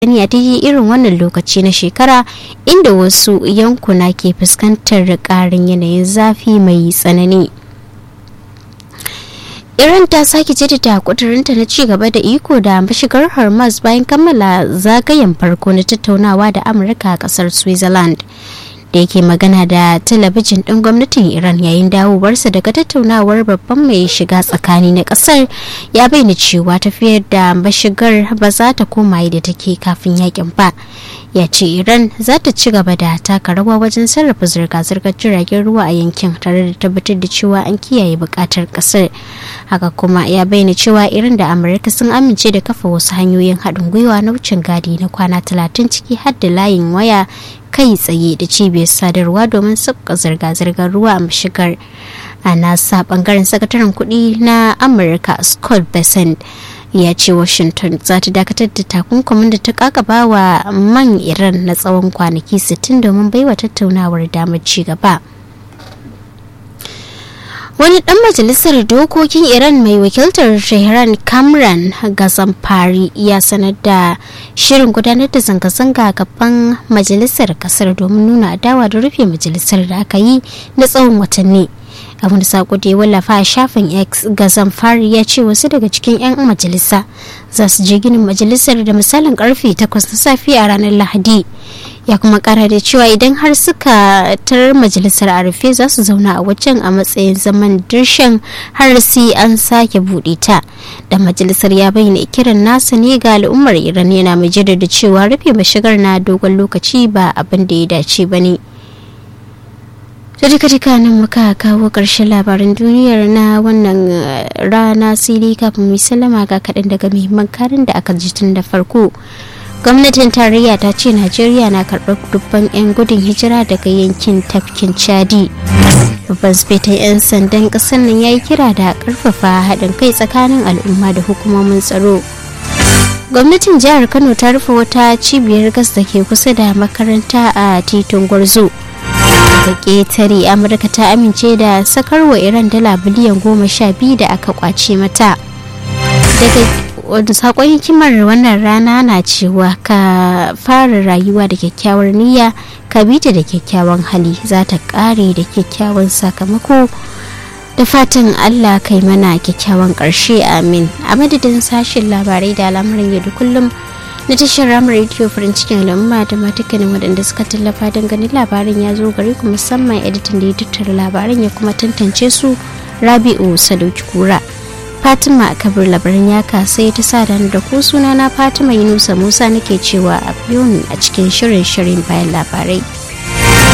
gani a daidai irin wannan lokaci na shekara inda wasu yankuna ke fuskantar ƙarin yanayin zafi mai tsanani. Iran ta sake jaddada kudurinta na ci gaba da iko da mashigar Hormuz bayan kammala zagayen farko na tattaunawa da Amurka a kasar Switzerland. da yake magana da talabijin ɗin gwamnatin iran yayin dawowarsa daga tattaunawar babban mai shiga tsakani na ƙasar ya bayyana cewa tafiyar da mashigar ba za ta koma da take kafin yakin ba ya ce iran za ta ci gaba da taka rawa wajen sarrafa zirga-zirgar jiragen ruwa a yankin tare da tabbatar da cewa an kiyaye buƙatar ƙasar haka kuma ya bayyana cewa iran da amurka sun amince da kafa wasu hanyoyin haɗin gwiwa na wucin gadi na kwana talatin ciki har da layin waya kai tsaye da cibiyar sadarwa domin sauka zirga-zirgar ruwa a mashigar a nasa bangaren sakataren kudi na amurka scott besant ya ce washington za ta dakatar da takunkumin da ta kakaba wa man iran na tsawon kwanaki 60 domin baiwa tattaunawar damar ci gaba wani dan majalisar dokokin iran mai wakiltar tehran kamran gazamfari ya sanar da shirin gudanar da zanga-zanga gaban majalisar kasar domin nuna adawa da rufe majalisar da aka yi na tsawon watanni a wani sako da ya wallafa a shafin x gazamfari ya ce wasu daga cikin 'yan majalisa za su je ginin majalisar da misalin karfe 8 na safe a ranar lahadi ya kuma kara da cewa idan har suka tarar majalisar a rufe za su zauna a wajen a matsayin zaman dirshan har sai an sake buɗe ta da majalisar ya bayyana kiran nasa ne ga al'ummar iran yana mai jaddada cewa rufe mashigar na dogon lokaci ba abin da ya dace ba ne da duka duka nan muka kawo ƙarshen labaran duniyar na wannan rana sai dai kafin mu sallama ga kaɗan daga muhimman karin da aka ji tun da farko gwamnatin tarayya ta ce najeriya na karɓar dubban 'yan gudun hijira daga yankin tafkin chadi babban sifetan 'yan sandan ƙasar nan ya yi kira da ƙarfafa haɗin kai tsakanin al'umma da hukumomin tsaro gwamnatin jihar kano ta rufe wata cibiyar gas da ke kusa da makaranta a titin gwarzo daga ƙetare amurka ta amince da sakarwa iran dala biliyan goma sha biyu da aka kwace mata daga wadda sakon hikimar wannan rana na cewa ka fara rayuwa da kyakkyawar niyya ka bi ta da kyakkyawan hali za ta kare da kyakkyawan sakamako da fatan allah kai mana kyakkyawan karshe amin a madadin sashen labarai da al'amuran yau da kullum na tashar ramar rediyo farin cikin al'umma da matukanin waɗanda suka tallafa don ganin labarin ya zo gare ku musamman editan da ya tattara labaran ya kuma tantance su rabi'u sadauki kura fatima kabir labarin ya kasai ta sa da ku suna na fatima yunusa musa nake cewa a a cikin shirin shirin bayan labarai